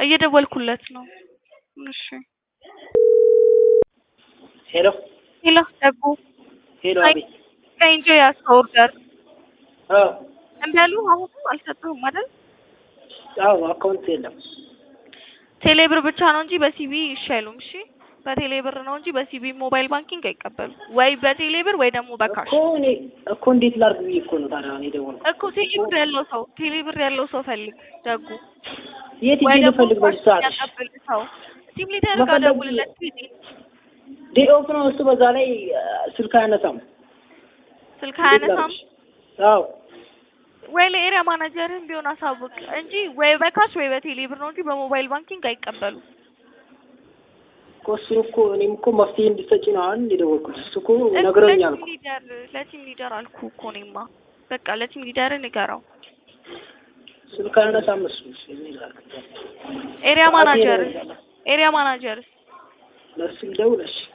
እየደወልኩለት ነው። እሺ ሄሎ ሄሎ ደጉ ሄሎ፣ አይ፣ አቤት። ከኢንጆ ያዝከው ኦርደር አዎ እምቢ አሉህ? አሁንም አልሰጡህም አይደል? አዎ፣ አካውንት የለም። ቴሌ ብር ብቻ ነው እንጂ በሲቢ እሺ አይሉም። እሺ በቴሌ ብር ነው እንጂ በሲቢ ሞባይል ባንኪንግ አይቀበሉም። ወይ በቴሌ ብር ወይ ደግሞ በካሽ እኮ እኔ እኮ እንዴት ላድርግ ብዬ እኮ ነው ታዲያ እኔ የደወልኩት። እኮ ቴሌ ብር ያለው ሰው ቴሌ ብር ያለው ሰው ፈልግ ደጉ። የት ወይ ሂጅ ደግሞ ልፈልግ በዚህ ሰዓት? ያቀብል ሰው ቲም ሊደር ጋር መፈለግ- ደውልለት ጊዜ ዴይ ኦፍ ነው እሱ። በዛ ላይ አ፣ ስልክ አያነሳም። ስልክ እንዴት አያነሳም። ላድርግሽ? አዎ ወይ ለኤሪያ ማናጀርህም ቢሆን አሳውቅ እንጂ ወይ በካሽ ወይ በቴሌ ብር ነው እንጂ በሞባይል ባንኪንግ አይቀበሉም። እኮ እሱ እኮ እኔም እኮ መፍትሄ እንድትሰጪ ነው አሁን የደወልኩት። እሱ እኮ እኮ ነግረውኛል ለቲም እኮ። ሊደር ለቲም ሊደር አልኩ እኮ እኔማ በቃ ለቲም ሊደር ንገረው። ስልክ አያነሳም እሱ። እኔ ላድርግ? ኤሪያ ሰዓቴ ማናጀር ነው። ኤሪያ ማናጀርስ ለእሱ ልደውል? እሺ